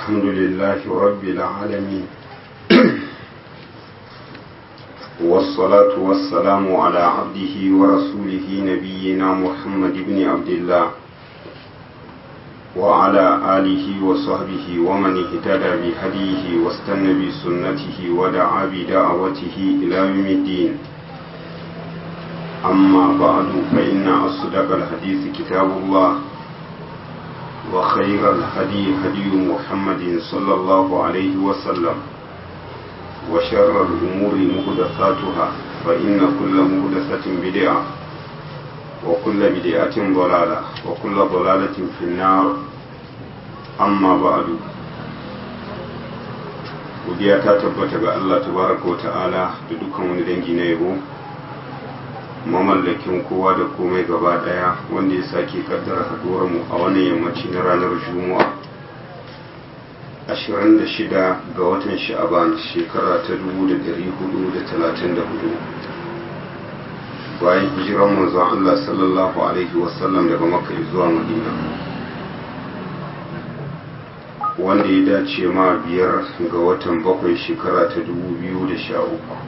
الحمد لله رب العالمين والصلاة والسلام على عبده ورسوله نبينا محمد بن عبد الله وعلى آله وصحبه ومن اهتدى بهديه واستنى بسنته ودعا بدعوته إلى يوم الدين أما بعد فإن أصدق الحديث كتاب الله وخير الهدي هدي محمد صلى الله عليه وسلم وشر الأمور مهدثاتها فإن كل مهدثة بدعة وكل بدعة ضلالة وكل ضلالة في النار أما بعد godiya ta tabbata ga Allah tabaraka wa ta'ala da dukkan wani dangi na yabo mamallakin kowa da komai gaba daya wanda ya sake kaddara haduwar mu a wannan yammaci na ranar juma'a 26 ga watan sha'aban shekara ta 1434 bayan hijiran manzon Allah sallallahu alaihi wasallam daga makka zuwa madina wanda ya dace ma biyar ga watan bakwai shekara ta 2013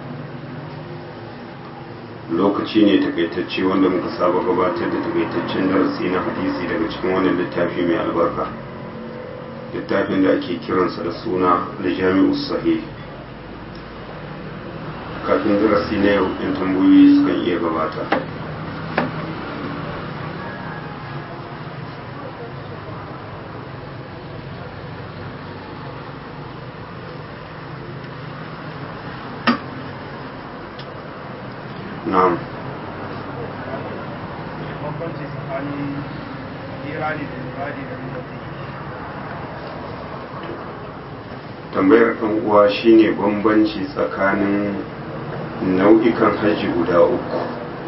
lokaci ne takaitacce wanda muka saba gabatar da takaitaccen darasi na hadisi daga cikin wannan littafi mai albarka littafin da ake kiransa da suna da jami'u sahih kafin darasi na yau in tambayoyi sukan iya gabata na'am bambanci tsakanin irani da irani da mutane tambayar ɗan uwa shine bambanci tsakanin nau'ikan hajji guda uku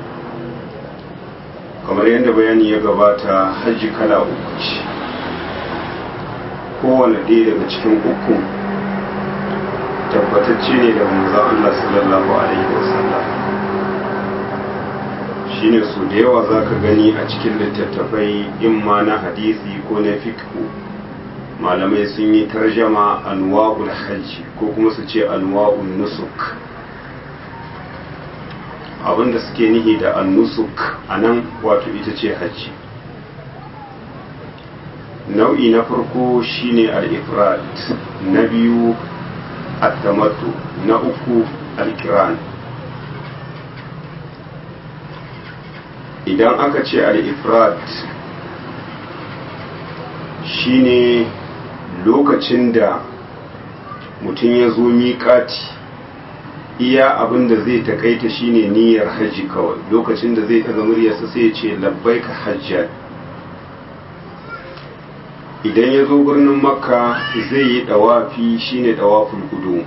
kamar yadda bayani ya gabata hajji kala uku ce kowane ɗaya daga cikin uku tabbatacce ne da manzon Allah sallallahu alaihi wasallam shine su da yawa za ka gani a cikin littattafai in ma na hadisi ko na fikhu malamai sun yi tarjama anwa'ul hajji ko kuma su ce anwa'ul nusuk abinda suke nihi da annusuk a nan wato ita ce hajji nau'i na farko shine al-ifrat na biyu at-tamattu na uku al-kiran idan aka ce al-ifrat shine lokacin da mutum ya zo miƙati iya abin da zai takaita shine niyyar hajji kawai lokacin da zai ɗaga muryarsa sai ya ce labbaika hajjan idan ya zo birnin makka zai yi ɗawafi shine ɗawaful kudu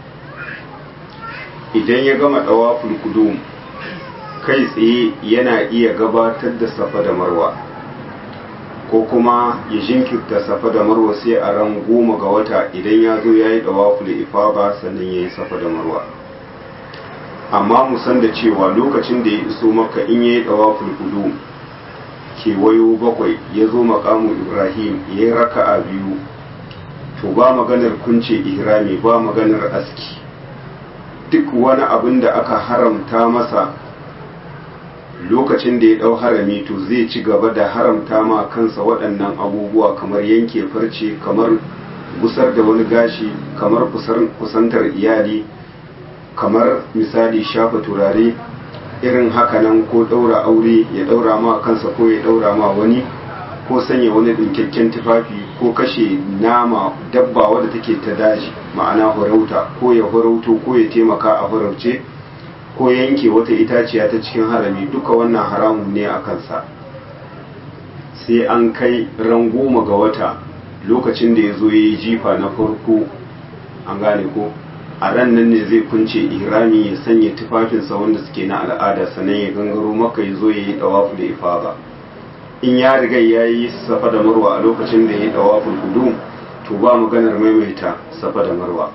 idan ya gama ɗawaful kudu kai tsaye yana iya gabatar da safa da marwa ko kuma ya jinkirta safa da marwa sai a ran goma ga wata idan ya zo ya yi ɗawaful ifaba sannan ya yi safa da marwa amma mu san da cewa lokacin da ya iso maka in ya yi ɗawaful kudu kewayo bakwai ya zo makamu ibrahim ya yi raka'a biyu to ba maganar kunce ihrami ba maganar aski duk wani abin da aka haramta masa lokacin da ya ɗau harami to zai ci gaba da haramta ma kansa waɗannan abubuwa kamar yanke farce kamar gusar da wani gashi kamar kusantar iyali kamar misali shafa turare irin hakanan ko ɗaura aure ya ɗaura ma kansa ko ya ɗaura ma wani ko sanya wani ɗinkakken tufafi ko kashe nama dabba wadda take ta daji ma'ana farauta ko ya farauto ko ya taimaka a farauce ko yanke wata itaciya ta cikin harami duka wannan haramun ne a kansa sai an kai ran goma ga wata lokacin da ya zo ya yi jifa na farko an gane ko a ran nan ne zai kunce ihrami ya sanya tufafinsa wanda suke na al'ada sannan ya gangaro maka ya zo ya yi dawafu da ifada in ya riga ya yi safa da marwa a lokacin da ya yi dawaful kudu to ba maganar maimaita safa da marwa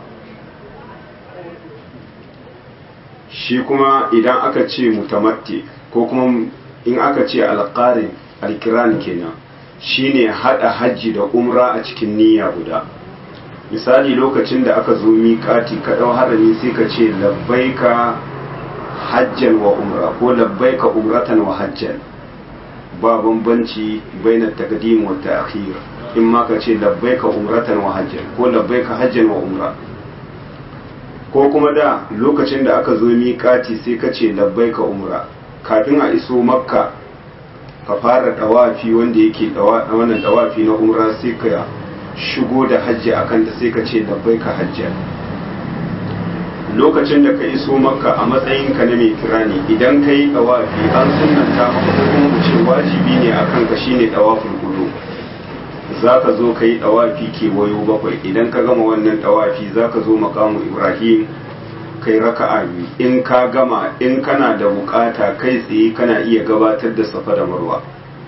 shi kuma idan aka ce mutamatti ko kuma in aka ce alƙarin alkiran kenan shine hada hajji da umra a cikin niyya guda misali lokacin da aka zo miƙati ka ɗau harami sai ka ce labbaika hajjan wa umra ko labbaika umratan wa hajjan ba bambanci bainar taqdim wa ta'khir in ma ka ce labbaika umratan wa hajjan ko labbaika hajjan wa umra ko kuma da lokacin da aka zo miƙati sai ka ce labbaika umra kafin a iso makka ka fara dawafi wanda yake wannan dawafi na umra sai ka shigo da hajji a kanta sai ka ce labbai ka hajjar lokacin da ka iso makka a matsayinka na mai kirani idan ka yi dawafi an sunanta maka kuma mu ce wajibi ne a kanka shine dawafin gudu za ka zo ka yi dawafi kewayo bakwai idan ka gama wannan dawafi za ka zo makamu ibrahim kai raka'a biyu in ka gama in kana da bukata kai tsaye kana iya gabatar da safa da marwa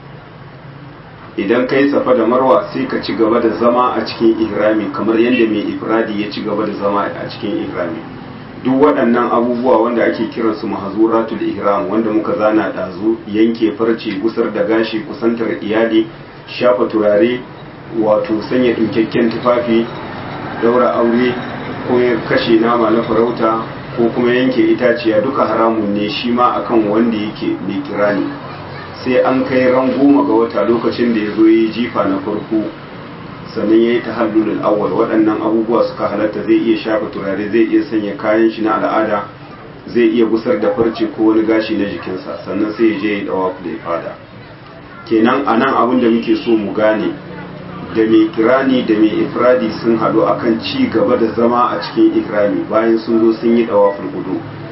idan kai safa da marwa sai ka ci gaba da zama a cikin ihrami kamar yadda mai ifradi ya ci gaba da zama a cikin ihrami duk waɗannan abubuwa wanda ake kiransu mahazuratul ihram wanda muka zana ɗazu yanke farce gusar da gashi kusantar iyali shafa turare wato sanya ɗinkakken tufafi daura aure ko kashe nama na farauta ko kuma yanke itaciya duka haramun ne shi ma akan wanda yake mai kirani sai an kai ran goma ga wata lokacin da ya zo yi jifa na farko sannan ya yi ta hallulul awwal waɗannan abubuwa suka halatta zai iya shafa turare zai iya sanya kayan shi na al'ada zai iya gusar da farce ko wani gashi na jikinsa sannan sai ya je ya dawa da ya fada kenan a nan abin da muke so mu gane da mai kirani da mai ifradi sun haɗu akan ci gaba da zama a cikin ikrami bayan sun zo sun yi dawaful gudu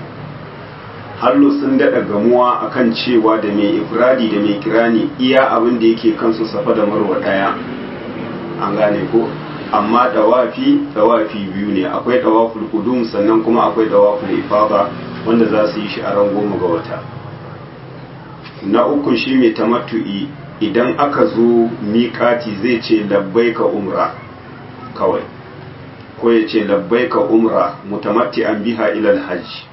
hallo sun daɗa gamuwa akan cewa da mai ifradi da mai kirani iya abin da yake kansu safa da marwa ɗaya an gane ko amma dawafi dawafi biyu ne akwai dawaful qudum sannan kuma akwai dawaful ifada wanda za su yi shi a ran goma ga wata na uku shi mai tamattu'i idan aka zo miƙati zai ce labbaika umra kawai ko ya ce labbaika umra mutamatti'an biha ilal hajj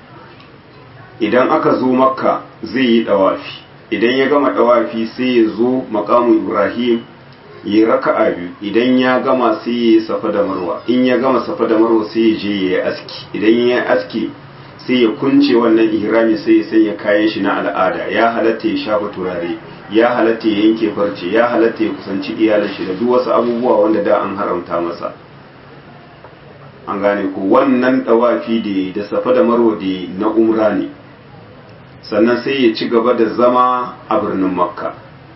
idan aka zo makka zai yi dawafi idan ya gama dawafi sai ya zo makamu ibrahim yi raka'a biyu idan ya gama sai ya yi safa da marwa in ya gama safa da marwa sai ya je ya yi aski idan ya yi aski sai ya kunce wannan ihrami sai ya sanya kayan shi na al'ada ya halatta ya shafa turare ya halatta ya yanke farce ya halatta ya kusanci iyalin shi da duk wasu abubuwa wanda da an haramta masa an gane ko wannan dawafi da da safa da marwa da na umra ne sannan sai ya ci gaba da zama a birnin makka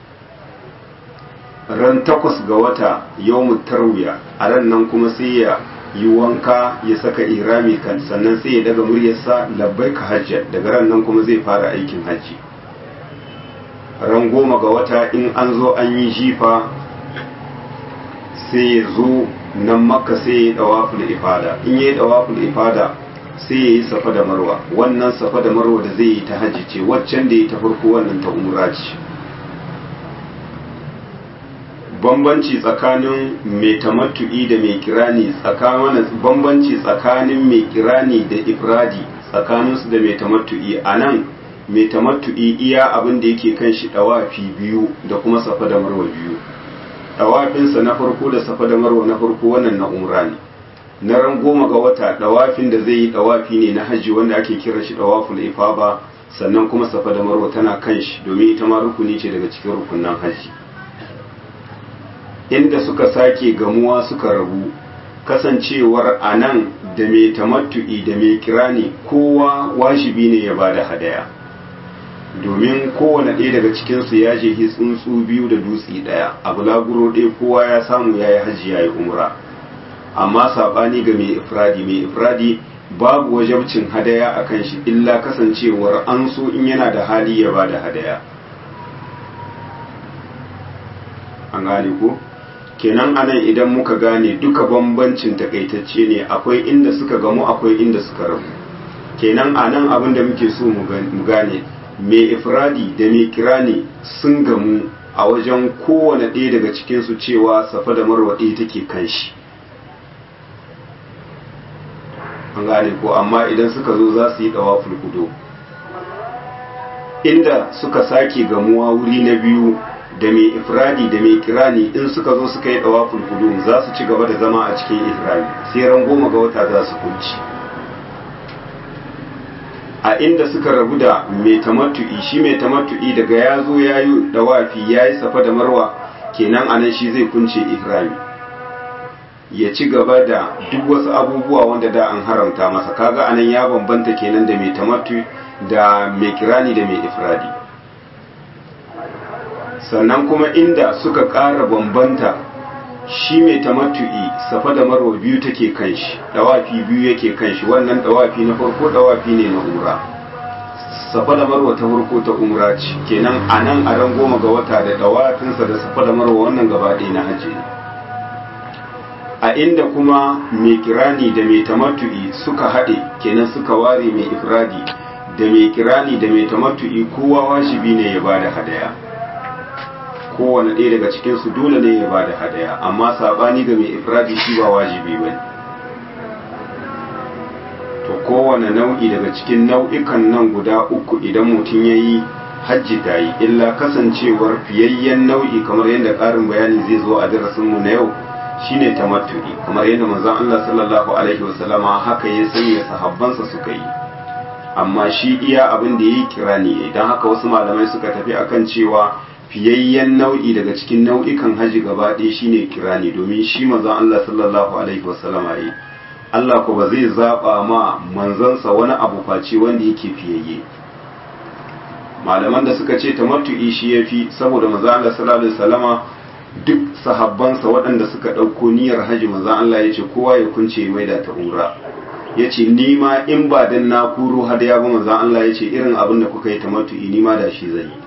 ran takwas ga wata yawmu tarwiya a ran nan kuma sai ya yi wanka ya saka irami kan sannan sai ya daga muryarsa labbai ka hajji daga ran nan kuma zai fara aikin hajji ran goma ga wata in an zo an yi jifa sai ya zo nan makka sai ya yi dawaful ifada in ya yi dawaful ifada sai ya yi safa da marwa wannan safa da marwa da zai yi ta hajji ce waccan da ya ta farko wannan ta umra ce bambanci tsakanin mai tamattu'i da mai kirani tsakanin bambanci tsakanin mai kirani da ifradi tsakaninsu da mai tamattu'i a nan mai tamattu'i iya abin da yake kan shi dawafi biyu da kuma safa da marwa biyu dawafinsa na farko da safa da marwa na farko wannan na umra ne na ran goma ga wata dawafin da zai yi dawafi ne na hajji wanda ake kira shi dawaful ifaba sannan kuma safa da marwa tana kan shi domin ita ma rukuni ce daga cikin rukunan hajji inda suka sake gamuwa suka rabu kasancewar a nan da mai tamattu'i da mai kirani kowa wajibi ne ya ba da hadaya domin kowane ɗaya daga cikinsu ya je tsuntsu biyu da dutse ɗaya a bulaguro ɗaya kowa ya samu ya yi hajji ya yi umra amma saɓani ga mai ifradi mai ifradi babu wajabcin hadaya a kan shi illa kasancewar an so in yana da hali ya ba da hadaya an gane ko kenan anan idan muka gane duka bambancin takaitacce ne akwai inda suka gamu akwai inda suka rabu kenan anan abin da muke so mu gane mai ifradi da mai kirani sun gamu a wajen kowane ɗaya daga cikinsu cewa safa da marwa ɗaya take kan shi an gane ko amma idan suka zo za su yi ɗawa fulkudo inda suka sake gamuwa wuri na biyu da mai ifradi da mai kirani in suka zo suka yi dawaful qudum za su ci gaba da zama a cikin ihrami sai ran goma ga wata za su kunci a inda suka rabu da mai tamattu'i shi mai tamattu'i daga ya zo ya yi dawafi ya yi safa da marwa kenan anan shi zai kunce ihrami ya ci gaba da duk wasu abubuwa wanda da an haramta masa kaga anan ya bambanta kenan da mai tamattu da mai kirani da mai ifradi sannan kuma inda suka ƙara bambanta shi mai tamattu'i safa da marwa biyu take kan shi dawafi biyu yake kan shi wannan dawafi na farko dawafi ne na umra safa da marwa ta farko ta umra ce kenan a nan a ran goma ga wata da dawafinsa da safa da marwa wannan gaba ɗaya na hajji ne a inda kuma mai kirani da mai tamattu'i suka haɗe kenan suka ware mai ifradi da mai kirani da mai tamattu'i kowa wajibi ne ya bada hadaya kowane ɗaya daga cikinsu dole ne ya bada hadaya amma saɓani ga mai ifradi shi ba wajibi ba to kowane nau'i daga cikin nau'ikan nan guda uku idan mutum ya yi hajji ta yi illa kasancewar fiyayyen nau'i kamar yadda ƙarin bayani zai zo a darasinmu na yau shine tamattu'i kamar yadda manzon Allah sallallahu alaihi wasallama haka ya sanya sahabbansa suka yi amma shi iya abin da yayi kirani ne dan haka wasu malamai suka tafi akan cewa fiyayyen nau'i daga cikin nau'ikan haji gaba ɗaya shine kirani domin shi manzon Allah sallallahu alaihi wasallama yi Allah ko ba zai zaba ma manzansa wani abu face wanda yake fiyayye malaman da suka ce tamattu'i shi yafi saboda manzon Allah sallallahu alaihi wasallama duk sahabbansa waɗanda suka ɗauko niyyar haji manzon Allah ya ce kowa ya kunce mai da ta'ura ya ce ni ma in ba dan na kuro hadaya ba manzon Allah ya ce irin abin da kuka yi tamattu'i ni ma da shi zai yi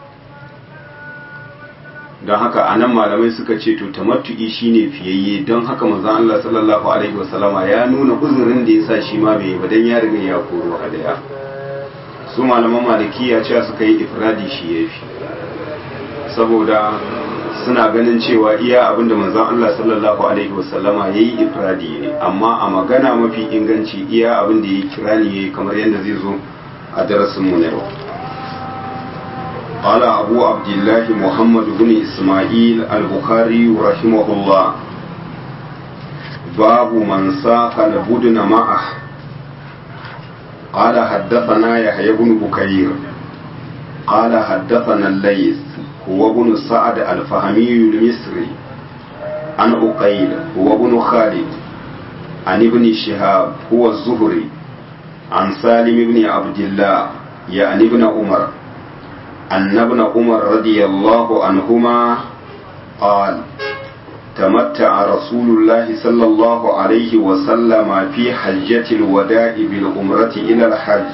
don haka a nan malamai suka ce to tamattu'i shine fiyayye don haka manzon Allah sallallahu alaihi wasallama ya nuna uzurin da yasa shi ma bai ba dan ya riga ya koro hadaya su malaman malikiya cewa suka yi ifradi shi yafi saboda suna ganin cewa iya abinda manzon Allah sallallahu alaihi wasallama yayi ifradi ne amma a magana mafi inganci iya abinda yayi kirani yayi kamar yadda zai zo a darasin mu na yau قال أبو عبد الله محمد بن إسماعيل البخاري رحمه الله باب من ساق البدن معه قال حدثنا يحيى بن بكير قال حدثنا الليث هو ابن سعد الفهمي المصري عن أقيل هو ابن خالد عن ابن شهاب هو الزهري عن سالم بن عبد الله يعني ابن عمر أن ابن عمر رضي الله عنهما قال تمتع رسول الله صلى الله عليه وسلم في حجة الوداع بالعمرة إلى الحج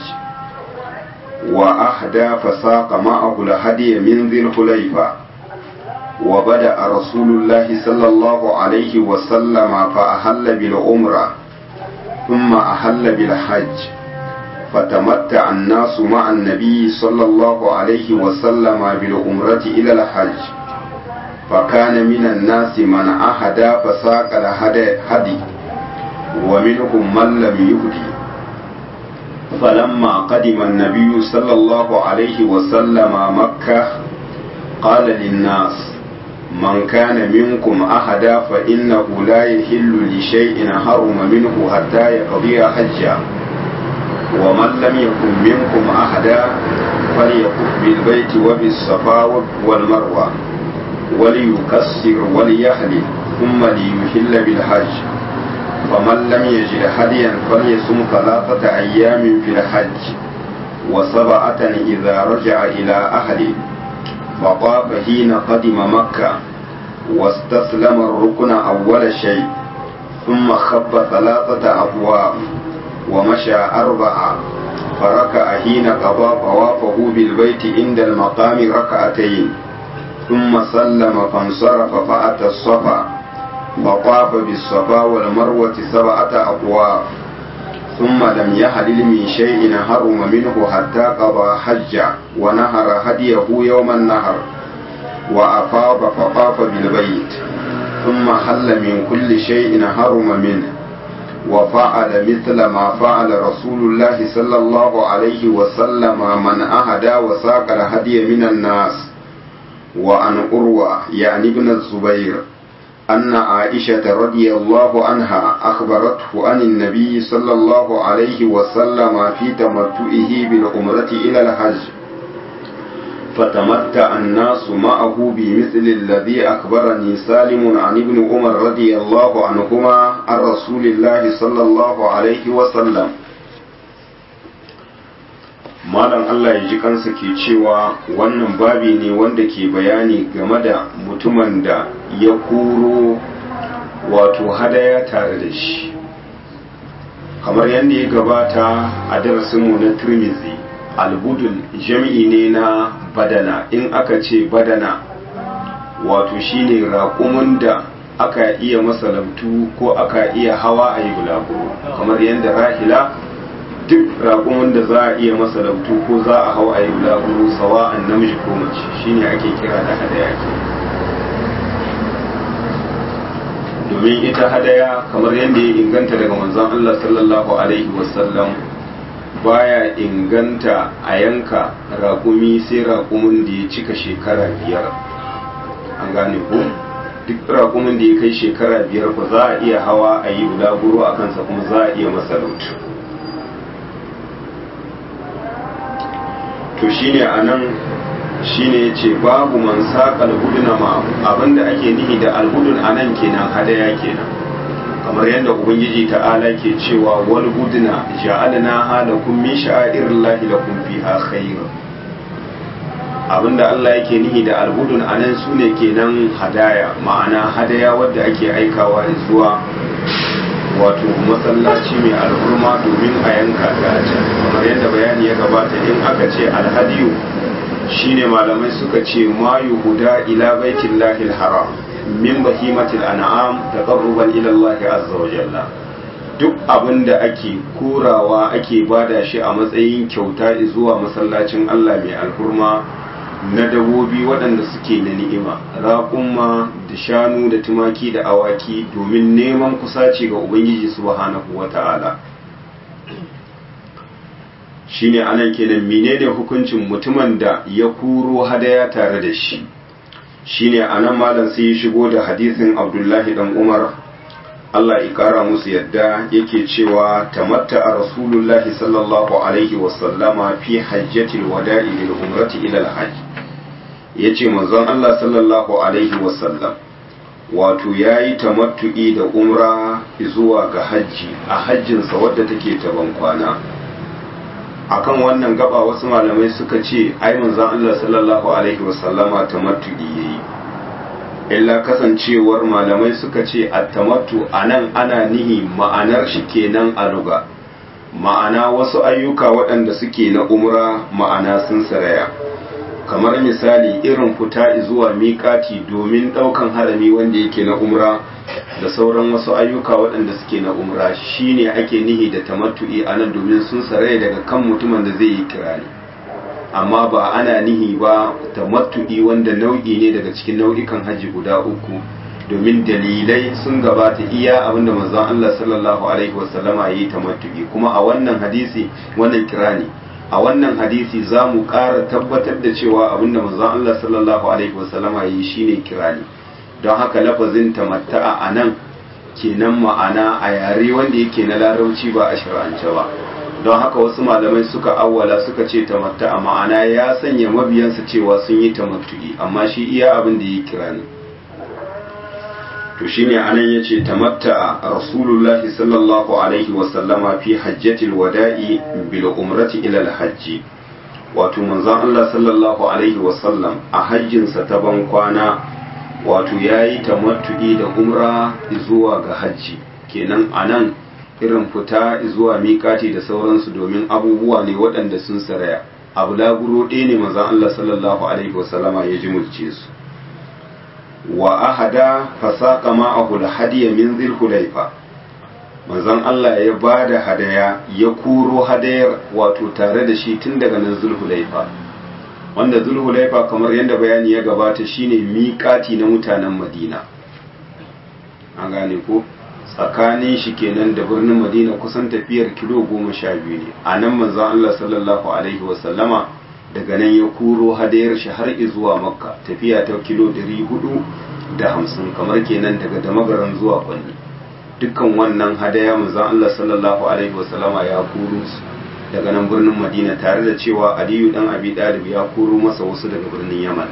وأهدى فساق معه الهدي من ذي الحليفة وبدأ رسول الله صلى الله عليه وسلم فأهل بالعمرة ثم أهل بالحج فتمتع الناس مع النبي صلى الله عليه وسلم بالعمرة إلى الحج فكان من الناس من أهدى فساق الهدي ومنهم من لم يهدي فلما قدم النبي صلى الله عليه وسلم مكة قال للناس من كان منكم أحدا فإنه لا يحل لشيء حرم منه حتى يقضي حجا ومن لم يكن منكم أحدا فليكف بالبيت وبالصفا والمروة وليكسر وليحلل ثم ليحل بالحج فمن لم يجد هديا فليصم ثلاثة أيام في الحج وسبعة إذا رجع إلى أهله فطاف حين قدم مكة واستسلم الركن أول شيء ثم خب ثلاثة أبواب ومشى أربعة فركع حين قضى طوافه بالبيت عند المقام ركعتين ثم سلم فانصرف فأتى الصفا فطاف بالصفا والمروة سبعة أطواف ثم لم يحلل من شيء حرم منه حتى قضى حجه ونهر هديه يوم النهر وأفاض فطاف بالبيت ثم حل من كل شيء حرم منه وفعل مثل ما فعل رسول الله صلى الله عليه وسلم من أهدى وساق الهدي من الناس وعن أروى يعني ابن الزبير أن عائشة رضي الله عنها أخبرته عن النبي صلى الله عليه وسلم في تمتعه بالعمرة إلى الحج فتمتع الناس معه بمثل الذي أخبرني سالم عن ابن عمر رضي الله عنهما عن رسول الله صلى الله عليه وسلم malam Allah ya ji kansa ke cewa wannan babi ne wanda ke bayani game da mutumin da ya kuro wato hadaya tare da shi kamar yadda ya gabata a darasinmu na turmizi albudul jami'i ne na badana in aka ce badana wato shine raƙumin da aka iya masalamtu ko aka iya hawa a yi bulaguro kamar yadda rahila duk raƙumin da za a iya masa lautu ko za a hau a yi bulaguro sawa an namiji ko mace shine ake kira da hadaya ke domin ita hadaya kamar yadda ya inganta daga manzon Allah sallallahu alaihi wasallam baya inganta a yanka raƙumi sai raƙumin da ya cika shekara biyar an gane ko duk raƙumin da ya kai shekara biyar ba za a iya hawa a yi bulaguro a kansa kuma za a iya masa lautu to shine anan shine yace babu man saqa al-huduna ma abinda ake nihi da al-hudun anan kenan hadaya kenan kamar yadda ubangiji ta'ala ke cewa wal huduna ja'alna halakum min sha'airillahi lakum fiha khair abinda Allah yake nihi da al-hudun anan sune kenan hadaya ma'ana hadaya wadda ake aikawa zuwa wato masallaci mai alhurma domin a yanka ta a can kamar yadda bayani ya gabata in aka ce alhadiyu shine malamai suka ce ma yuhuda ila baitin lahil haram min bahimatil an'am taqarruban ila Allah azza wa jalla duk abin da ake korawa ake bada shi a matsayin kyauta zuwa masallacin Allah mai alhurma na dabobi waɗanda suke na ni'ima raƙumma da shanu da tumaki da awaki domin neman kusaci ga ubangiji subhanahu wa ta'ala shine anan kenan menene hukuncin mutumin da ya kuro hadaya tare da shi shine anan malam sai ya shigo da hadisin abdullahi dan umar Allah ya kara musu yadda yake cewa tamatta a rasulullahi sallallahu alaihi wasallama fi hajjatil wada'i lil umrati ila al-hajj yace manzon Allah sallallahu alaihi wasallam wato yayi tamattu'i da umra zuwa ga hajji a hajjinsa wadda take ta kwana akan wannan gaba wasu malamai suka ce ai manzon Allah sallallahu alaihi wasallama tamattu'i yayi illa kasancewar malamai suka ce attamattu anan ana nihi ma'anar shi kenan a luga ma'ana wasu ayyuka waɗanda suke na umra ma'ana sun saraya kamar misali irin fita zuwa miƙati domin ɗaukan harami wanda yake na umra da sauran wasu ayyuka waɗanda suke na umra shine ake nihi da tamattu'i anan domin sun saraya daga kan mutumin da zai yi kirani amma ba ana nihi ba tamattu'i wanda nau'i ne daga cikin nau'ikan haji guda uku domin dalilai sun gabata iya abinda manzon Allah sallallahu alaihi wasallama yi tamattu'i kuma a wannan hadisi wannan kirani a wannan hadisi za mu ƙara tabbatar da cewa abinda manzon Allah sallallahu alaihi wasallama yi shine kirani don haka lafazin tamatta'a a nan kenan ma'ana a yare wanda yake na larabci ba a shir'ance ba don haka wasu malamai suka awwala suka ce tamatta'a ma'ana ya sanya mabiyansa cewa sun yi tamattu'i amma shi iya abin da ya kira ne to shine anan yace tamatta'a rasulullahi sallallahu alaihi wa sallama fi hajjatil wada'i bil umrati ila al hajji wato manzon Allah sallallahu alaihi wa sallam a hajjinsa ta ban kwana wato yayi tamattu'i da umra zuwa ga hajji kenan anan irin fita zuwa miƙati da sauransu domin abubuwa ne waɗanda sun saraya abu laburo ɗaya ne mazan Allah sallallahu alaihi wasallama ya ji mulce su wa ahada fasaqa ma'ahu al-hadiya min dhil hulayfa manzon Allah ya bada hadaya ya kuro hadayar wato tare da shi tun daga nan zulhulaifa wanda zulhulaifa kamar yadda bayani ya gabata shine miƙati na mutanen Madina an gane ko tsakanin shi kenan da birnin madina kusan tafiyar kilo goma sha biyu ne a nan manzon Allah sallallahu alaihi wasallama daga nan ya kuro hadayar shi har zuwa makka tafiya ta kilo 450 kamar kenan daga damagaran zuwa kwanni dukkan wannan hadaya manzon Allah sallallahu alaihi wasallama ya kuro su daga nan birnin madina tare da cewa aliyu dan abi dalib ya kuro masa wasu daga birnin yaman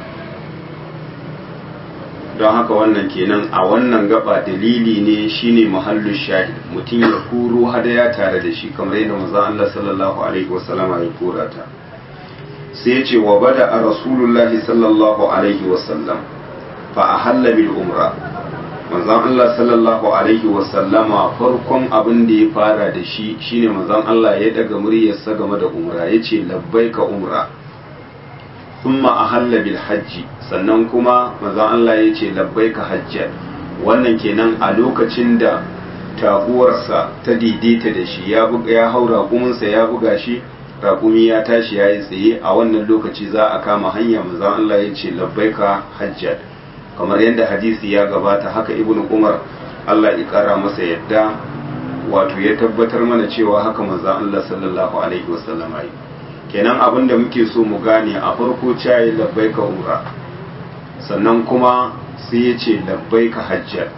don haka wannan kenan a wannan gaba dalili ne shine mahallu shahid mutum ya kuro hadaya tare da shi kamar yadda manzon Allah sallallahu alaihi wasallama ya kora ta sai ya ce wa bada a rasulullahi sallallahu alaihi wasallam fa ahalla bil umra manzon Allah sallallahu alaihi wasallama farkon abin da ya fara da shi shine manzon Allah ya daga muryarsa game da umra yace labbaika umra thumma ahalla bil hajji sannan kuma manzon Allah yace labbaika hajjan wannan kenan a lokacin da taguwarsa ta daidaita da shi ya buga ya haura kuminsa ya buga shi raƙumi ya tashi ya yi tsaye a wannan lokaci za a kama hanya manzon Allah ya ce labbaika hajjat kamar yadda hadisi ya gabata haka ibn umar Allah ya kara masa yadda wato ya tabbatar mana cewa haka manzon Allah sallallahu alaihi wasallam yi kenan abin da muke so mu gane a farko cayi labbaika umra sannan kuma sai ya ce labbaika hajjat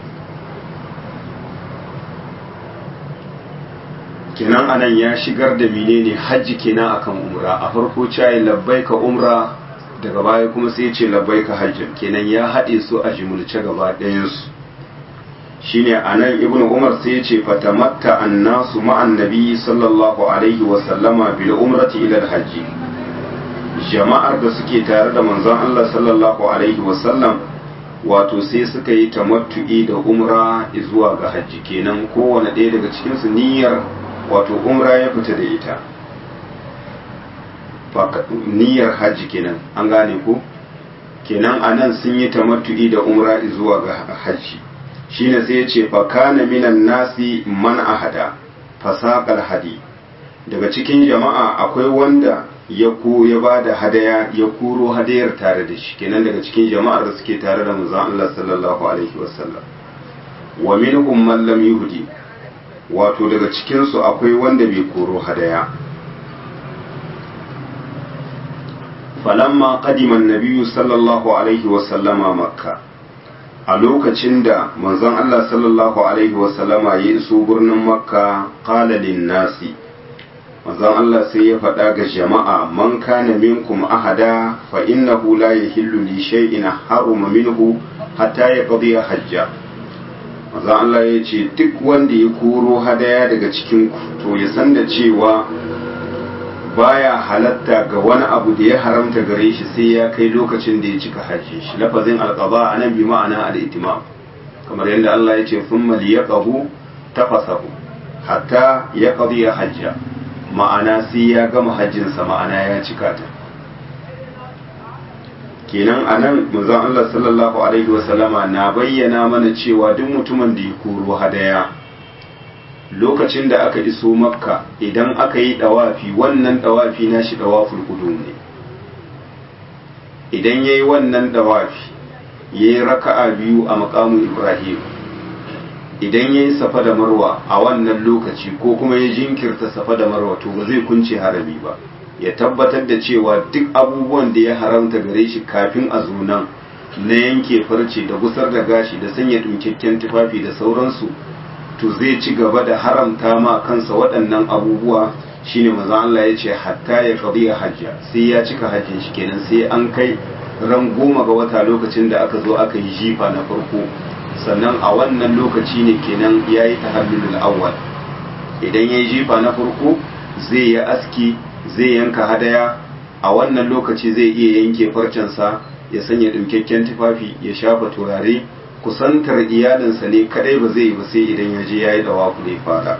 kenan anan ya shigar da menene hajji kenan akan umra a farko cayi labbaika umra daga baya kuma sai ce labbaika hajji kenan ya haɗe su a jimulce gaba ɗayansu shine anan ibn umar sai ya ce fatamatta annasu ma'an nabi sallallahu alaihi wa sallama bil umrati ila hajji jama'ar da suke tare da manzon Allah sallallahu alaihi wa sallam wato sai suka yi tamattu'i da umra zuwa ga hajji kenan kowane ɗaya daga cikin su niyyar wato umra ya fita da ita niyyar hajji kenan an gane ko kenan anan sun yi tamattu'i da umra zuwa ga hajji shine sai ya ce fa kana minan nasi man ahada fasaqal hadi daga cikin jama'a akwai wanda ya ko ya bada hadaya ya kuro hadayar tare da shi kenan daga cikin jama'ar da suke tare da manzon Allah sallallahu alaihi wasallam wa minhum man lam yuhdi wato daga cikinsu akwai wanda bai koro hadaya falamma qadiman nabiyyu sallallahu alaihi wasallama makka a lokacin da manzon Allah sallallahu alaihi wasallama ya iso birnin makka qala lin nasi manzon Allah sai ya faɗa ga jama'a man kana minkum ahada fa innahu la yahillu li shay'in haruma minhu hatta yaqdi hajja maza Allah ya ce duk wanda ya koro hadaya daga cikin to ya san da cewa baya halatta ga wani abu da ya haramta gare shi sai ya kai lokacin da ya cika hajji shi lafazin alqaba anan bi ma'ana al-itimam kamar yadda Allah ya ce thumma liyaqahu tafasahu hatta yaqdi hajja ma'ana sai ya gama hajjinsa ma'ana ya cika ta kenan a nan manzon Allah sallallahu alaihi wasallama na bayyana mana cewa duk mutumin da ya koro hadaya lokacin da aka iso makka idan aka yi dawafi wannan dawafi na shi dawaful qudum ne idan yayi wannan dawafi yayi raka'a biyu a maqamu ibrahim idan yayi safa da marwa a wannan lokaci ko kuma ya jinkirta safa da marwa to ba zai kunce harami ba ya tabbatar da cewa duk abubuwan da ya haramta gare shi kafin a zo nan na yanke farce da gusar da gashi da sanya ɗinkakken tufafi da sauransu to zai ci gaba da haramta ma kansa waɗannan abubuwa shine maza Allah ya ce hatta ya qadiya hajja sai ya cika hajjin shi kenan sai an kai ran goma ga wata lokacin da aka zo aka yi jifa na farko sannan a wannan lokaci ne kenan ya yi tahallulul awwal idan ya yi jifa na farko zai yi aski zai yanka hadaya a wannan lokaci zai iya yanke farcensa ya sanya ɗaukakken tufafi ya shafa turare kusantar iyalinsa ne kadai ba zai yi ba sai idan ya je ya yi dawafu da ya fara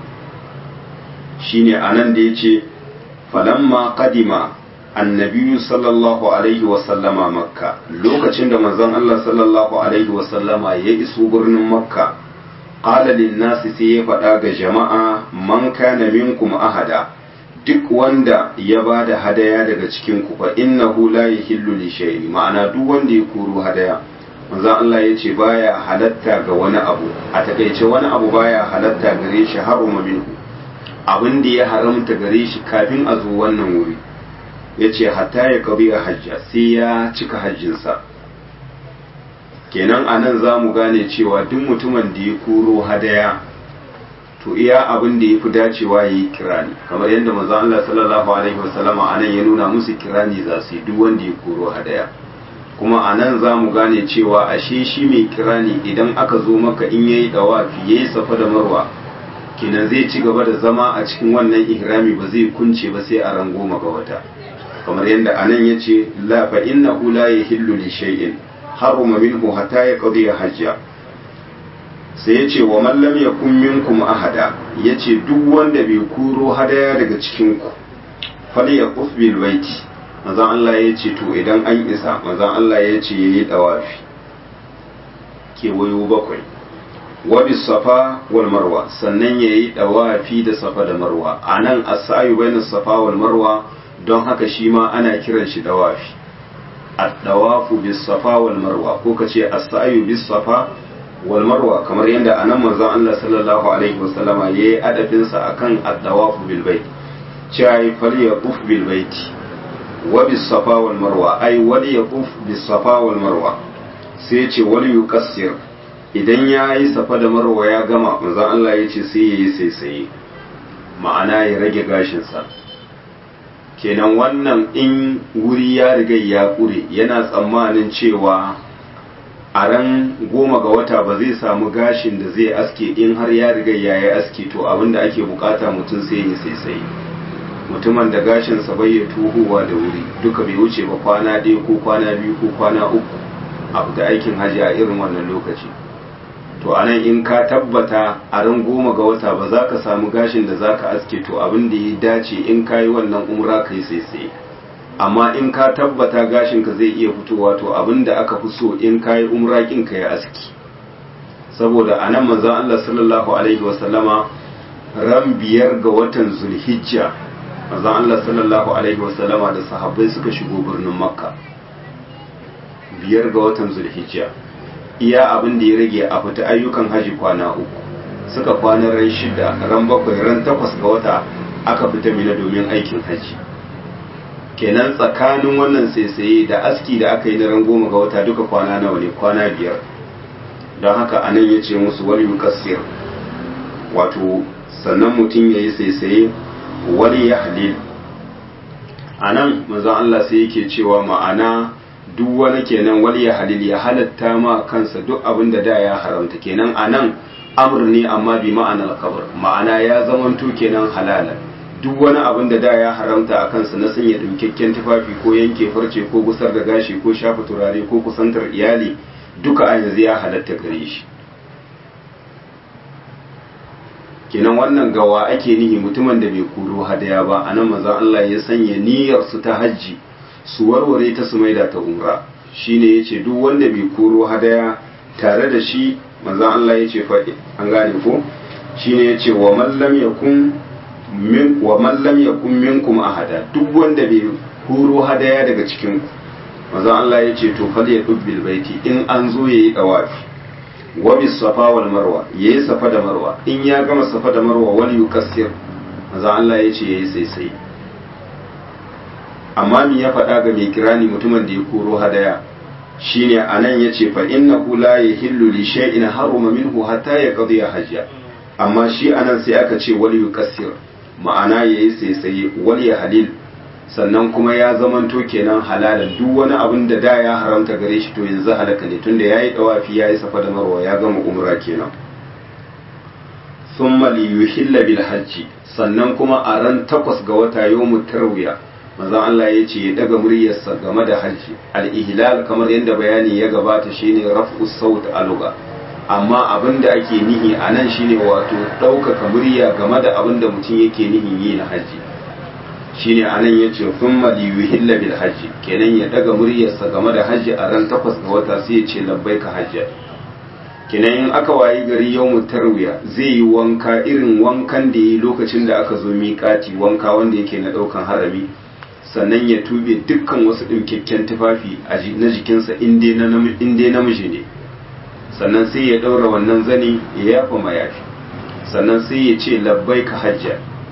shine anan da ya ce falamma kadima annabiyu sallallahu alaihi wasallama makka lokacin da manzon Allah sallallahu alaihi wasallama ya iso birnin makka qala lin nasi sai ya faɗa ga jama'a man kana minkum ahada duk wanda ya ba da hadaya daga cikin ku fa innahu la yahillu li shay'in ma'ana duk wanda ya kuru hadaya manzon Allah ya ce baya halatta ga wani abu a takaice wani abu baya halatta gare shi haruma minhu abin da ya haramta gare shi kafin a zo wannan wuri ya ce hatta ya kabi a hajja sai ya cika hajjinsa kenan a nan za mu gane cewa duk mutumin da ya kuro hadaya to iya abin da ya fi dacewa ya yi kirani kamar yadda maza Allah sallallahu alaihi wasallama a nan ya nuna musu kirani za su yi duk wanda ya kuro hadaya kuma a nan za mu gane cewa ashe shi mai kirani idan aka zo maka in ya yi dawafi ya yi safa da marwa kenan zai ci gaba da zama a cikin wannan ihrami ba zai kunce ba sai a ran goma ga wata kamar yadda a nan ya ce la fa innahu la yahillu li shay'in haruma minhu hatta yaqdi hajja sai ya ce wa mallam ya kun minkum ahada ya ce duk wanda bai kuro hadaya daga cikinku fali ya bil baiti mazan Allah ya ce to idan an isa mazan Allah ya ce ya yi dawafi kewayo bakwai wabi safa wal marwa sannan ya yi dawafi da safa da marwa a nan asayu bainas safa wal marwa don haka shi ma ana kiran shi dawafi ad-dawafu bis safa wal marwa ko kace as-sa'yu bis safa wal marwa kamar yadda anan manzon Allah sallallahu alaihi wasallama yayi adabin sa akan ad-dawafu bil bait cewa fal yaquf bil bait wa bis safa wal marwa ai wal yaquf bis safa wal marwa sai ce wal yuqassir idan yayi safa da marwa ya gama manzon Allah ya ce sai yayi sai sai ma'ana ya rage gashin sa kenan wannan in wuri ya riga ya kure yana tsammanin cewa a ran goma ga wata ba zai samu gashin da zai aske in har ya riga ya yi aske to abinda ake bukata mutum sai ya sai mutumin da gashinsa bai ya tuhuwa da wuri duka bai wuce ba kwana ɗaya ko kwana biyu ko kwana uku a da aikin hajji a irin wannan lokaci to anan in ka tabbata a ran goma ga wata ba za ka samu gashin da za ka aske to abin da ya dace in ka yi wannan umra ka yi sai amma in ka tabbata gashinka zai iya fitowa to abin da aka fi so in ka yi umra kin ka yi aski saboda a nan manzon Allah sallallahu alaihi wasallama ran biyar ga watan zulhijja manzon Allah sallallahu alaihi wasallama da sahabbai suka shigo birnin makka biyar ga watan zulhijja iya abin da ya rage a fita ayyukan haji kwana uku suka kwana ran shida ran bakwai ran takwas ga wata aka fita mina domin aikin haji kenan tsakanin wannan saisaye da aski da aka yi na ran goma ga wata duka kwana nawa ne kwana biyar don haka anan ya ce musu wani yukassir wato sannan mutum ya yi saisaye wani ya halil a nan manzon Allah sai yake cewa ma'ana duk wani kenan wani ya halil ya halatta ma kansa duk abin da da ya haramta kenan a nan amur ne amma bi ma'anar kabar ma'ana ya zamanto kenan halalan duk wani abin da da ya haramta a kansa na sanya dinkakken tufafi ko yanke farce ko gusar da gashi ko shafa turare ko kusantar iyali duka a yanzu ya halatta gare shi kenan wannan gawa ake nihi mutumin da bai kuro hadaya ba a nan maza Allah ya sanya niyyar su ta hajji su warware ta su maida ta umra shine yace duk wanda bai kuro hadaya tare da shi maza Allah yace fa an gane ko shine yace wa man lam yakun min wa man lam yakun minkum ahada duk wanda bai kuro hadaya daga cikin ku maza Allah yace to fal ya dubbil baiti in an zo yayi dawafi wa bis safa wal marwa yayi safa da marwa in ya gama safa da marwa wal yukassir maza Allah yace yayi sai sai amma mi ya faɗa ga mai kirani mutumin da ya koro hadaya shine anan yace fa innahu la yahillu li shay'in haruma minhu hatta yaqdi hajja amma shi anan sai aka ce wal yukassir ma'ana yayi sai sai wal ya halil sannan kuma ya zamanto kenan halalan duk wani abin da da ya haramta gare shi to yanzu halaka ne tunda yayi dawafi yayi safa da marwa ya gama umra kenan thumma li yuhilla bil hajji sannan kuma a ran takwas ga wata yawmut tarwiya manzon Allah ya ce ya daga muryarsa game da hajji al-ihlal kamar yadda bayani ya gabata shine raf'u saut aluga amma abin da ake nihi a nan shine wato ɗaukaka murya game da abin da mutum yake nihin yi na hajji shine a nan ya ce thumma li yuhilla bil hajji kenan ya daga muryarsa game da hajji a ran takwas ga wata sai ya ce labbaika hajja kenan in aka wayi gari yawmut tarwiya zai yi wanka irin wankan da yi lokacin da aka zo miƙati wanka wanda yake na ɗaukan harami sannan ya tube dukkan wasu ɗaukakken tufafi na jikinsa in dai namiji ne sannan sai ya ɗaura wannan zani ya yafa mayafi sannan sai ya ce labbai ka hajja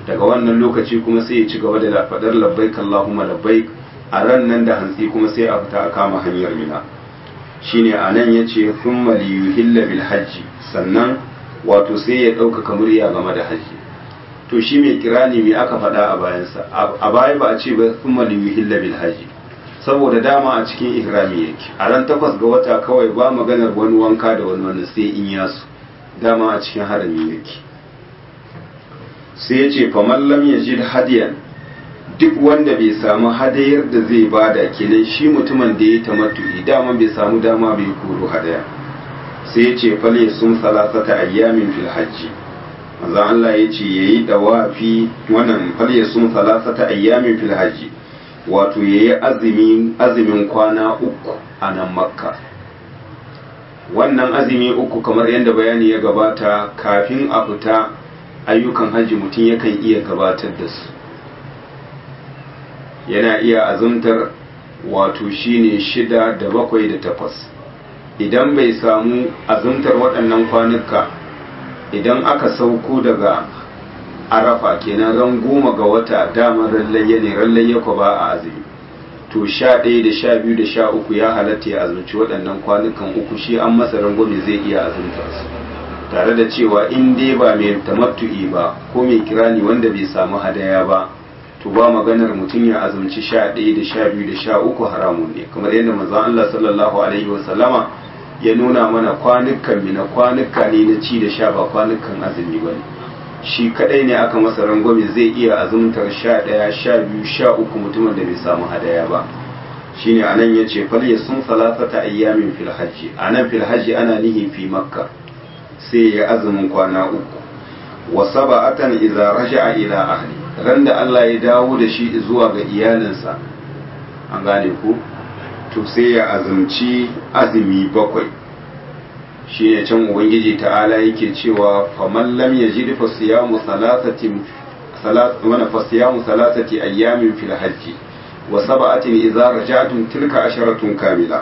daga wannan lokaci kuma sai ya ci gaba da faɗar labbaik Allahumma labbaik a ran nan da hantsi kuma sai a fita a kama hanyar mina shine a nan ya ce thumma liyuhilla bil hajji sannan wato sai ya ɗaukaka murya game da hajji to shi mai kirani me aka faɗa a bayansa a baya ba a ce ba thumma liyuhilla bil hajji saboda dama a cikin ihrami yake a ran takwas ga wata kawai ba maganar wani wanka da wani wani sai in yasu dama a cikin harami yake sai ya ce faman lam yajid hadiyan duk wanda bai samu hadayar da zai bada kenan shi mutumin da ya tamattu'i dama bai samu dama bai koro hadaya sai ya ce fal sun salasata ayyamin fil hajji manzo Allah ya ce yayi dawafi wannan fal sun salasata ayyamin fil hajji wato yayi azumin azumin kwana uku a nan makka wannan azumi uku kamar yadda bayani ya gabata kafin a fita ayyukan hajji mutum yakan iya gabatar da su yana iya azumtar wato shine shida da bakwai da takwas idan bai samu azumtar waɗannan kwanuka idan aka sauko daga arafa kenan ran goma ga wata damar rallayya ne rallayya ko ba a azumi to sha ɗaya da sha biyu da sha uku ya halatta ya azumci waɗannan kwanukan uku shi an masa rangwame zai iya azumtar su tare da cewa in dai ba mai tamattu'i ba ko mai kirani wanda bai samu hadaya ba to ba maganar mutum ya azumci sha ɗaya da sha biyu da sha uku haramun ne kamar yadda manzon Allah sallallahu alaihi wa sallama ya nuna mana kwanukan mina kwanuka ne na ci da sha ba kwanukan azumi ba ne shi kadai ne aka masa rangwame zai iya azumtar sha ɗaya sha biyu sha uku mutumin da bai samu hadaya ba shine anan ya ce fal ya sun salasata ayyamin fil hajji anan fil hajji ana nihi fi makka sai ya azumin kwana uku wa saba'atan idza raja'a ila ahli ran da Allah ya dawo da shi zuwa ga iyalinsa an gane ku to sai ya azumci azumi bakwai shi ne can ubangiji ta'ala yake cewa faman lam yajid fa siyamu thalathatin salat wana fa siyamu thalathati ayyamin fil hajji wa sab'atin idza raja'tum tilka asharatun kamila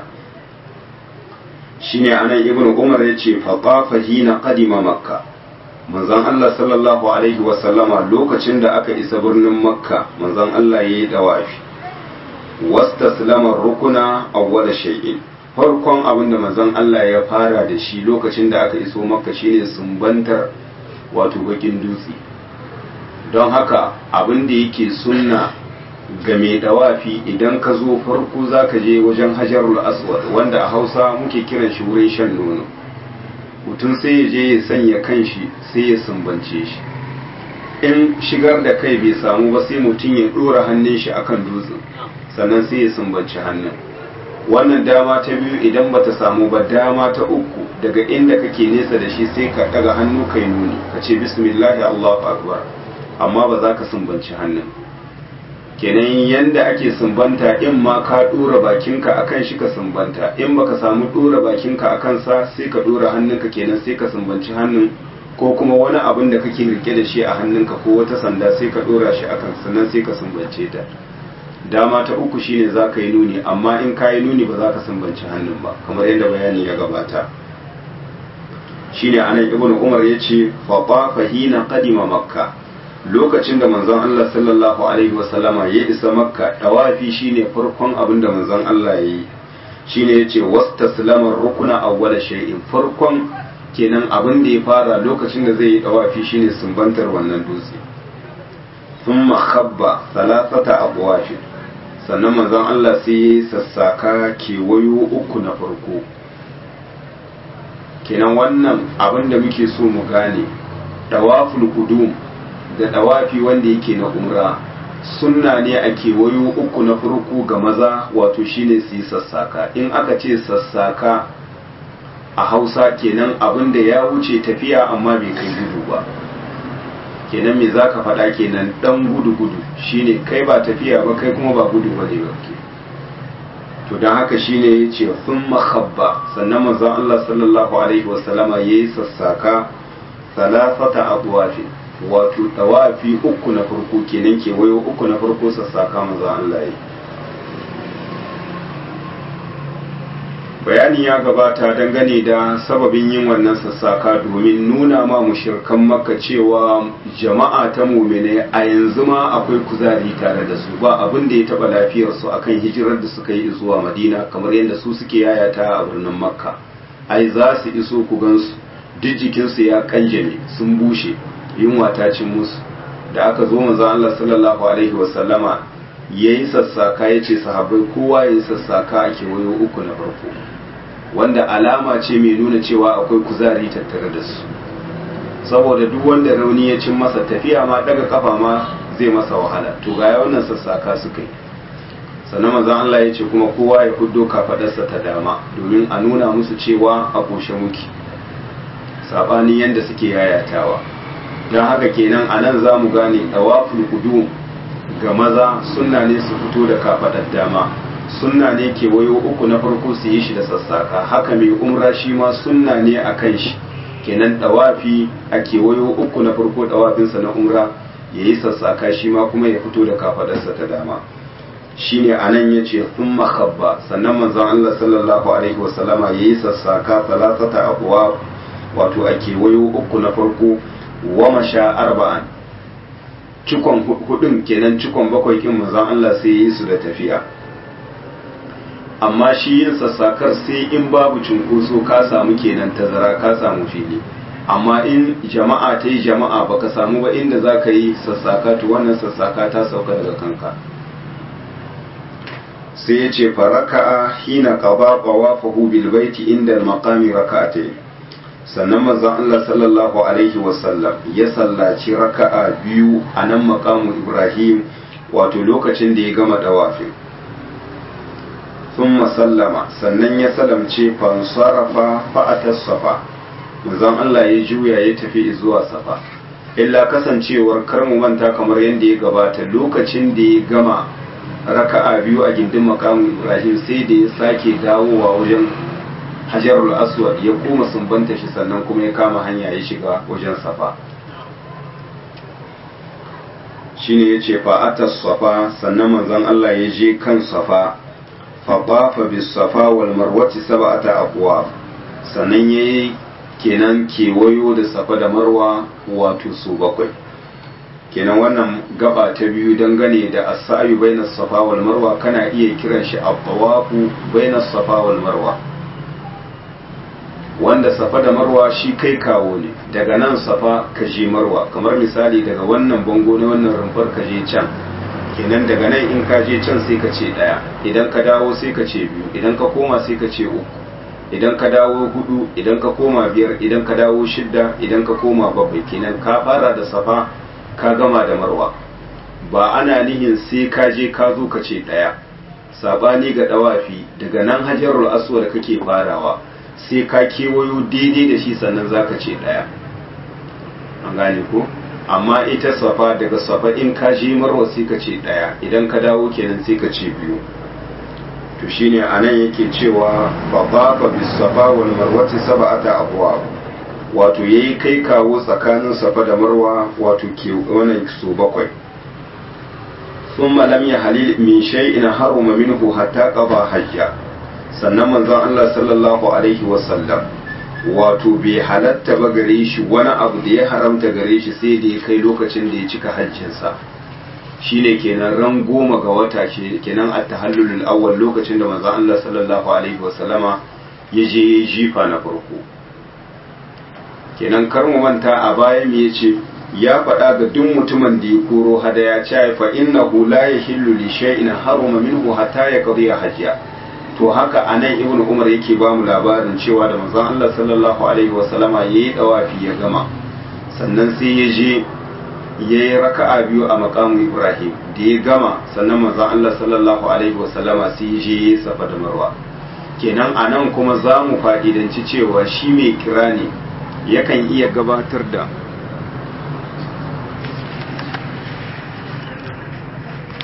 shine anan ibnu umar yace fa qafa hina qadima makka manzon Allah sallallahu alaihi wa sallama lokacin da aka isa birnin makka manzon Allah yayi dawafi wastaslama rukuna awwala shay'in farkon abin da manzon Allah ya fara da shi lokacin da aka iso makka shine sumbantar wato bakin dutse don haka abin da yake sunna ga mai dawafi idan ka zo farko za ka je wajen hajarul aswad wanda a hausa muke kiran shi wurin shan nono mutum sai ya je ya sanya kanshi sai ya sumbance shi in shigar da kai bai samu ba sai mutum ya ɗora hannun shi akan dutsen sannan sai ya sumbanci hannun wannan dama ta biyu idan bata samu ba dama ta uku daga inda kake nesa da shi sai ka ɗaga hannu kai nuni ka ce bismillahi allahu akbar amma ba za ka sumbanci hannun kenan yanda ake sumbanta in ma ka dora bakinka akan shi ka sumbanta in baka samu dora bakinka akan sa sai ka dora hannunka kenan sai ka sumbanci hannun ko kuma wani abin da kake rike da shi a hannunka ko wata sanda sai ka dora shi akan sannan sai ka sumbance ta dama ta uku shine za ka yi nuni amma in ka yi nuni ba za ka sumbanci hannun ba kamar yadda bayani ya gabata shine anan ibnu umar yace fa fahina qadima makka lokacin da manzon Allah sallallahu alaihi wasallama ya isa makka dawafi shine farkon abin da manzon Allah ya yi shine yace wastaslama rukuna awwala shay'in farkon kenan abin da ya fara lokacin da zai yi dawafi shine sumbantar wannan dutse thumma khabba thalathata abwafin sannan manzon Allah sai ya sassaka kewayo uku na farko kenan wannan abin da muke so mu gane dawaful qudum da dawafi wanda yake na umra sunna ne a kewayo uku na farko ga maza wato shine su yi sassaka in aka ce sassaka a hausa kenan abin da ya wuce tafiya amma bai kai gudu ba kenan me zaka faɗa kenan dan gudu gudu shine kai ba tafiya ba kai kuma ba gudu ba ne ba to don haka shine ya ce sun mahabba sannan manzon Allah sallallahu alaihi wasallama ya yi sassaka salasata abuwafin wato tawafi uku na farko kenan kewayo uku na farko sassaka maza Allah yi bayani ya gabata dangane da sababin yin wannan sassaka domin nuna ma mushirkan maka cewa jama'a ta mumine a yanzu ma akwai kuzari tare da su ba abin da ya taba lafiyarsu akan hijirar da suka yi zuwa madina kamar yadda su suke yayata a birnin makka ai za su iso ku gansu duk jikinsu ya kanjame sun bushe yunwa ta cin musu da aka zo manzon Allah sallallahu alaihi wasallama yayi sassaka yace sahabbai kowa yayi sassaka a kewayo uku na farko wanda alama ce mai nuna cewa akwai kuzari tattare da su saboda duk wanda rauni ya cin masa tafiya ma daga kafa ma zai masa wahala to ga wannan sassaka suka yi sannan manzon Allah ya ce kuma kowa ya fuddo kafadarsa ta dama domin a nuna musu cewa a koshe muki sabanin yanda suke yayatawa don haka kenan a nan za mu gane tawaful kudu ga maza sunna ne su fito da kafadar dama sunna ne kewayo uku na farko su yi shi da sassaka haka mai umra shi ma sunna ne a kan shi kenan tawafi a kewayo uku na farko tawafinsa na umra ya yi sassaka shi ma kuma ya fito da kafadarsa ta dama shine a nan ya ce sun makabba sannan manzon Allah sallallahu alaihi wasallama ya yi sassaka talatata abuwa wato a kewayo uku na farko wa masha arba'an cikon hudun kenan cikon bakwai kin manzon Allah sai yi su da tafiya amma shi yin sassakar sai in babu cunkoso ka samu kenan tazara ka samu fili amma in jama'a ta yi jama'a baka samu ba inda za ka yi sassaka to wannan sassaka ta sauka daga kanka sai ya ce faraka'a hina qaba qawafahu bil baiti inda al-maqami raka'atayn sannan manzon Allah sallallahu alaihi wasallam ya sallaci raka'a biyu a nan makamu Ibrahim wato lokacin da ya gama dawafin sun sallama sannan ya salamce fansarafa fa'atar safa manzon Allah ya juya ya tafi zuwa safa illa kasancewar karmu manta kamar yadda ya gabata lokacin da ya gama raka'a biyu a gindin makamu Ibrahim sai da ya sake dawowa wajen hajarul aswad ya koma sumbanta shi sannan kuma ya kama hanya ya shiga wajen safa shine ya ce fa'atas safa sannan manzon Allah ya je kan safa faɓafa bis safa wal marwati sab'ata aqwa sannan yayi kenan kewayo da safa da marwa wato su bakwai kenan wannan gaba ta biyu dangane da as-sa'yu bainas safa wal marwa kana iya kiran shi at-tawafu bainas safa wal marwa wanda safa da marwa shi kai kawo ne daga nan safa ka je marwa kamar misali daga wannan bango na wannan rumfar ka je can kenan daga nan in ka je can sai ka ce daya idan ka dawo sai ka ce biyu idan ka koma sai ka ce uku idan ka dawo hudu idan ka koma biyar idan ka dawo shidda idan ka koma bakwai kenan ka fara da safa ka gama da marwa ba ana nihin sai ka je ka zo ka ce daya sabani ga dawafi daga nan hajarul aswad kake farawa sai ka kewayo daidai da shi sannan zaka ce daya an gane ko amma ita safa daga safa in ka je marwa sai ka ce daya idan ka dawo kenan sai ka ce biyu to shine anan yake cewa fa bafa bis safa wal marwati sab'ata abwab wato yayi kai kawo tsakanin safa da marwa wato ke wannan su bakwai ثم لم يحلل من شيء حرم منه حتى قضى حجه sannan manzon Allah sallallahu alaihi wasallam wato bai halatta ba gare shi wani abu da ya haramta gare shi sai da ya kai lokacin da ya cika hajjinsa shine kenan ran goma ga wata ce kenan a tahallulul awwal lokacin da manzon Allah sallallahu alaihi wasallama ya je ya jifa na farko kenan kar mu manta a baya me yace ya faɗa ga duk mutumin da ya koro hadaya ya fa innahu la yahillu li shay'in haruma minhu hatta yaqdi hajja to haka anan ibn umar yake ba mu labarin cewa da manzon Allah sallallahu alaihi wasallama yayi dawafi ya gama sannan sai ya je yayi raka'a biyu a maqamu ibrahim da ya gama sannan manzon Allah sallallahu alaihi wasallama sai ya je yayi safa da marwa kenan anan kuma za mu fa'idanci cewa shi mai kira ne yakan iya gabatar da